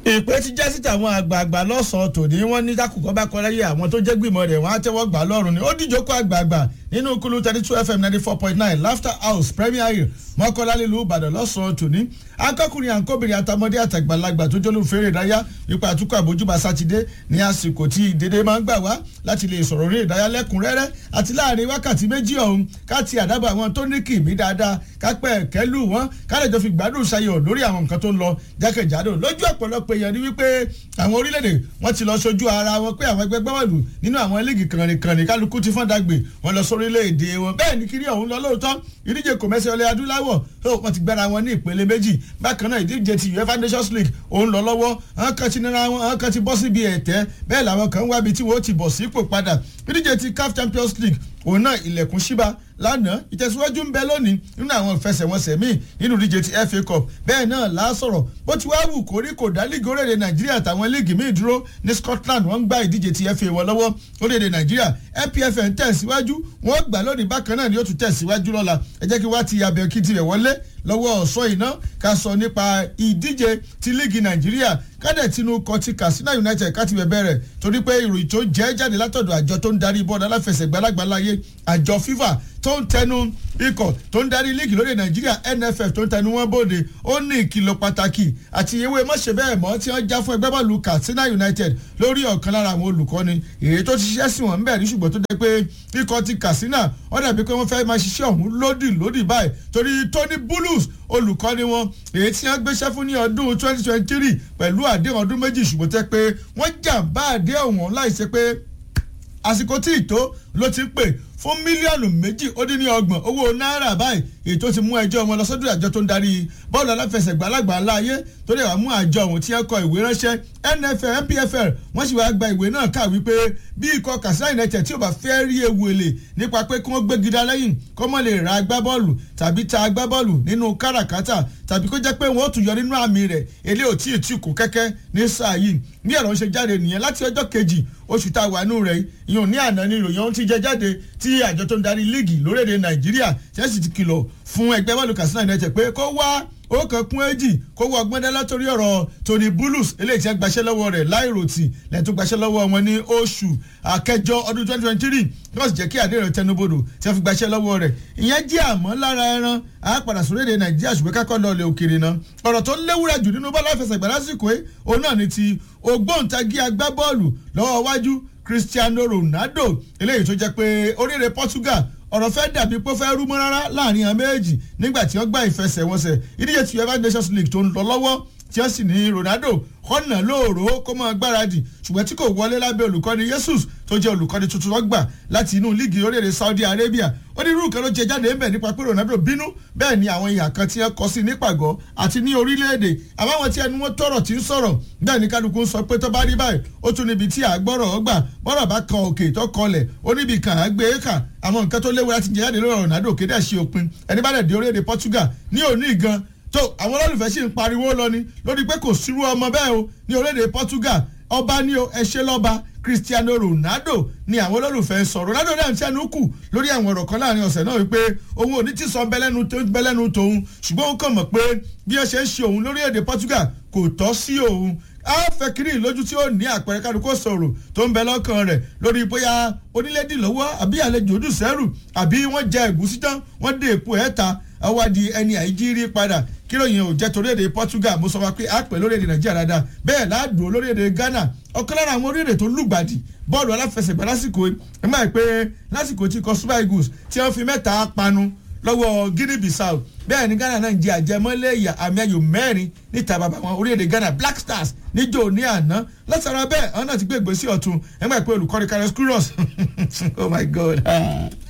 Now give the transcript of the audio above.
ìpè ti jẹ́ síta àwọn àgbààgbà lọ́sàn-án tòní wọ́n ní dákùkọ́ bá kọ́ láyé àwọn tó jẹ́ gbìmọ̀ rẹ̀ wọ́n á tẹ́wọ́ gbà lọ́rùn ni ó díjókòó àgbààgbà nínú kulu thirty two fm ninety four point nine laughter house premier hill mọ́kànlá nílùú ìbàdàn lọ́sàn-án tòní akọkùnrin àǹkóbìnrin àtàmọ́dé àtàgbàlagbà tó jólú fèrè ìdáyà nípa àtúkọ̀ àbójúbà sátidé ní àsìkò tí ìdédé máa ń gbà wá láti lè sọ̀rọ̀ orí ìdáyà lẹ́kùnrẹ́rẹ́ àti láàrin wákàtí méjì ọ̀hún káti àdábọ̀ àwọn tó ní kìmí dáadáa kápẹ́ kẹ́lù wọn kálẹ̀jọ́ fi gbádùn ṣayọ̀ lórí àwọn nǹkan tó ń lọ jákèjádò lójú ọ̀pọ̀lọpọ̀ èèyàn ni wípé àwọn orílẹ̀-èdè wọ́n ti lọ sojú ara wọn pé àwọn ẹgbẹ́ gbọ́wọ́lù nínú àwọn líìgì kànrìnkànrìn kálukú ti fọ́n dàgbé wọn lọ sórílẹ̀-èdè wọn bẹ́ẹ̀ ni kiri ọ̀hún lọ lóòótọ́ ìdíje kò mẹ́sẹ̀ ọlẹ́ adúláwọ̀ wọ́n ti gbára wọn ní ìpele méjì bákan náà ìdíje ti uefa nations league òun lọ lọ́wọ́ àwọn kan ti nira wọn àwọn kan ti bọ́ síbi ẹ̀tẹ́ bẹ́ẹ̀ làwọn kan wábi tí wọ́n ti bọ̀ sípò padà ìdíje ti caf champions league òun náà ilẹ̀kùn síba lánàá ìtẹ̀síwájú ń bẹ lónìí nínú àwọn ìfẹsẹ̀wọnsẹ̀ míì nínú ìdíje ti fa cup bẹ́ẹ̀ náà là á sọ̀rọ̀ bó ti wá wù kórí kò dá líìgì orílẹ̀-èdè nàìjíríà àtàwọn líìgì míì dúró ní scotland wọ́n ń gba ìdíje ti fa wọn lọ́wọ́ orílẹ̀-èdè nàìjíríà npfl ń tẹ̀síwájú wọ́n gbà lónìí bákan náà ni ó tún tẹ̀síwájú lọ́la ẹ jẹ́ kí wá ti abẹ́ kí tirẹ̀ wọlé lọ́wọ́ ọ̀sọ́ iná ká sọ nípa ìdíje ti líìgì nàìjíríà kádẹ̀ tinú kọ ti katsina united ká ti bẹ̀bẹ̀ rẹ̀ torí pé ìròyìn tó jẹ́ jáde látọ̀dọ̀ àjọ tó ń darí bọ́ọ̀dù aláfẹsẹ̀gbẹ́ alágbàláyé àjọ fifa tó ń tẹnu ikọ̀ tó ń darí líìgì lórí nàìjíríà nff tó ń tẹnu wọn bóde ó ní ìkìlọ̀ pàtàkì àti ìwé mọ̀ṣẹ́ bẹ́ẹ̀ mọ́ tí wọ́n já fún ẹgbẹ́ bọ́ọ̀lù katsina united lórí ọ̀kan lára àwọn olùkọ́ni èyí tó ti ṣiṣẹ́ sí wọn bẹ́ẹ̀ ní ṣùgbọ́n tó jẹ́ pé ikọ̀ ti katsina ó dàbí pé wọ́n fẹ́ máa ṣiṣẹ́ ọ̀hún lódì lódì báyìí torí tony bulus olùkọ́ni wọn èyí tí wọ́n gbéṣẹ́ fún ní ọdún twenty twenty three pẹ̀lú àdéhùn ọdún méjì ṣùgbọ́n tẹ́ pé wọ́n jàǹbá àdéhùn wọn láìsí pé àsìkò tí ìtó ló ti ń pè fún mílíọ̀nù méjì ó dín ní ọgbọ̀n owó náírà báyìí èyí tó ti mú ẹjọ́ wọn lọ sọ́dọ̀ àjọ tó ń darí bọ́ọ̀lù aláfẹsẹ̀gbá alágbàálá ayé tó lè wá mú àjọ ọ̀hún tí wọ́n kọ ìwé ránṣẹ́ nfl npfl wọ́n sì wá gba ìwé náà kà wípé bí ikọ̀ katsina united tí ò bá fẹ́ rí ewu èlé nípa pé kí wọ́n gbé gidá lẹ́yìn kó mọ̀ lè ra agbábọ́ọ̀lù tàbí ta agbábọ́ọ̀lù nínú káràkátà tàbí kó jẹ́ pé wọ́n ó tún yọ nínú àmì rẹ̀ èlé ò tí ì tí kò kẹ́kẹ́ ní sáà yìí bí ẹ̀rọ ń ṣe jáde nìyẹn láti ọjọ́ kejì oṣù tá a wà nù rẹ̀ ìyọ̀n ní àná ni ìròyìn ohun ti jẹ jáde tí àjọ tó ń darí líìgì lórílẹ̀‐èdè nàìjíríà chelsea ti kìlọ̀ fún ẹgbẹ́ bọ́ọ̀lù katsina united pé kó wá ó kàn kún èjì kó wọ ọgbọ́n dá látòrí ọ̀rọ̀ tony bulus eléyìí tí wọ́n gbaṣẹ́ lọ́wọ́ rẹ̀ láìròtì lẹ́tọ́ gbaṣẹ́ lọ́wọ́ wọn ní oṣù àkẹjọ ọdún twenty twenty three yóò sì jẹ́ kí àdéhùn tẹnubodò tí wọ́n fi gbaṣẹ́ lọ́wọ́ rẹ̀ ìyẹn jẹ́ àmọ́ lára ẹran àápadà sórílẹ̀ nàìjíríà ṣùgbọ́n kákọ́ lọ lè òkèrè náà ọ̀rọ̀ tó léwúrẹ́ jù nínú bọ́ọ̀lù àfẹsẹ̀gbá lásìkò ẹ̀ òun náà ni ti ògbóǹtagí agbábọ́ọ̀lù lọ́wọ́ wájú cristiano ronaldo eléyìí tó jẹ́ pé oríire portugal ọ̀rọ̀ fẹ́ dàbí pé ó fẹ́ rú mọ́ rárá láàrin àwọn méjì nígbà tí wọ́n gbá ìfẹsẹ̀wọnsẹ̀ ìdíje ti uefa nations league tó ń lọ lọ́wọ́ tí wọ́n sì ní ronaldo kọ́nà lóòrò kó mọ́ gbáradì ṣùgbọ́n tí kò wọlé lábẹ́ olùkọ́ni jesus tó jẹ́ olùkọ́ni tuntun wọ́n gbà láti inú líìgì orílẹ̀-èdè saudi arabia onírúurú kan ló jẹ jáde ńbẹ nípa pé ronaldo bínú bẹ́ẹ̀ ni àwọn ìhà kan tí wọ́n kọ sí nípàgọ́ àti ní orílẹ̀-èdè àbáwọn tí ẹnu wọn tọrọ tí ń sọ̀rọ̀ bẹ́ẹ̀ ni kálukú ń sọ pé tó bá rí báyìí ó tún níbi tí àgbọ̀rọ̀ ọgbà bọ́rọ̀ bá kan òkè tó kọlẹ̀ ó níbi kan àgbé kà àwọn nǹkan tó léwu láti jẹ jáde lórí ronaldo kéde àṣẹ òpin ẹni bá dẹ̀ dé orílẹ̀-èdè portugal ní òní gan tó àwọn olólùfẹ́ sì ń pariwo lọ ni lórí pé kò sírú ọmọ bẹ́ẹ̀ o ní orílẹ̀-èdè portugal ọba ní o ẹṣẹ́ lọ́ba cristiano ronaldo ni àwọn olólùfẹ́ ń sọ ronaldo náà ń tẹnu kù lórí àwọn ọ̀rọ̀ kan láàrin ọ̀sẹ̀ náà wípé òun ò ní tí sọ bẹ́lẹ́nu tòun ṣùgbọ́n ó kàn mọ̀ pé bí ẹ ṣe ń ṣe òun lórílẹ̀‐èdè portugal kò tọ́ sí òun a fẹ́ kiri lójú tí ó ní àpẹẹrẹ kálukó sọ̀rọ̀ tó ń bẹ lọ́kàn rẹ̀ lórí bóyá onílédì lọ́wọ́ àbí àlejò ojú sẹ́rù àbí wọ́n jẹ ẹ̀gúsí tán wọ́n dé èpo ẹ̀ ta awádìí ẹni àìjírí padà kí lóyìn ò jẹ́ torílẹ̀-èdè portugal mo sọ wa pé àpè lórílẹ̀-èdè nàìjíríà dáadáa bẹ́ẹ̀ láàdùn lórílẹ̀-èdè ghana ọ̀kan lára àwọn orílẹ̀-èdè tó lùgbàdì bọ́ọ̀lù aláfẹsẹ̀gbá lásìkò ẹ̀ máa pé lásìkò tí kọ super eagles tí wọ́n fi mẹ́ta panu lọ́wọ́ guinea bissau bẹ́ẹ̀ ni ghana náà ń jẹ àjẹmọ́lẹ̀ ìyà àmì ayò mẹ́rin níta bàbá wọn orílẹ̀-èdè ghana black stars níjó ní àná látara bẹ́ẹ̀ àwọn náà ti gbé ìgbésí ọ̀tún ẹ̀ máa pé olùkọ́ni carlos queiroz oh my god.